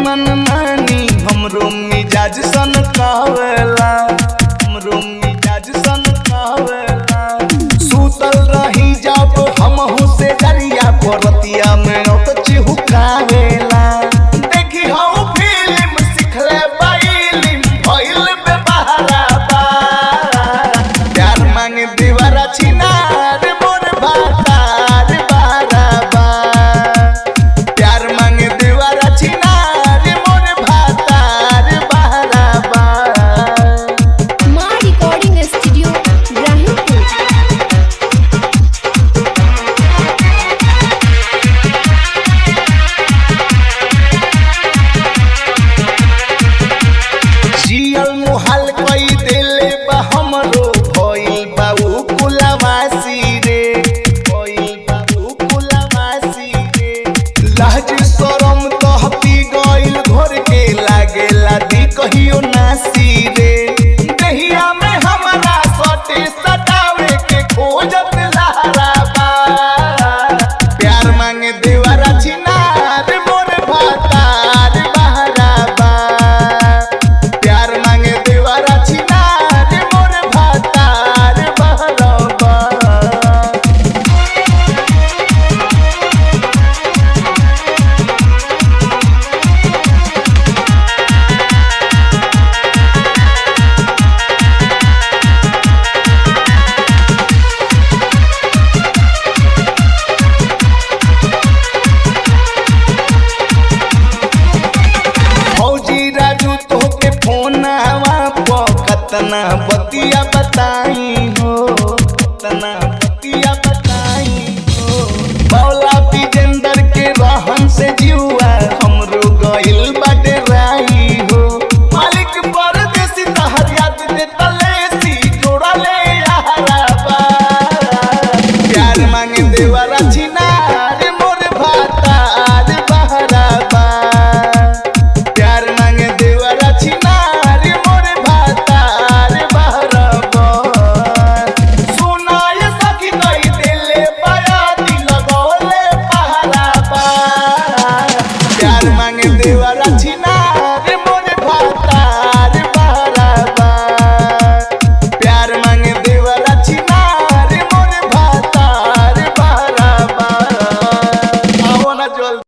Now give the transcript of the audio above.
मन मानी हमरो मिजाज सन कावेला हमरो मिजाज सन कावेला सुतल रही जब हमहु से डरिया परतिया में औत चिहुकावेला देखी हम फिल्म सिखले बाइलिम भइल बे बहारा बा प्यार मांगे दीवारा छिनार मोर भातार बारा बा प्यार मांगे दीवारा छिनार मोर भातार बारा बा माँ रिकॉर्डिंग स्टूडियो इब्राहिमपुर जियल मुहाल कई देले बा हमरो भइल बा उ कुलवासी रे भइल बा उ कुलवासी रे लाज शरम कहती गइल घर के लागेला दी कहियो नासी रे दहिया में हमरा सटे सटावे के खोजत लहरा बा प्यार मांगे देवरा छिनार मोर भातार बहरा बा प्यार मांगे देवरा छिनार मोर भातार बहरा बा फौजी राजू तोहके फोन आवा प कतना बतिया बताई हो कतना बतिया बताई हो बौला विजेंदर के रहन से जीवा हमरो गइल बाटे राई हो मालिक परदेसी तहर याद दे तलेसी जोड़ा ले यारा बा प्यार मांगे देवरा छिनार मोर भातार बहरा बा प्यार मांगे देवरा छिनार मोर भातार बहरा बा सुनाय सखी कई दिले बया दिल गोले पहरा बा प्यार मांगे देवरा छिनार मोर भातार बहरा बा प्यार मांगे देवरा छिनार मोर भातार बहरा बा आओ ना जल्दी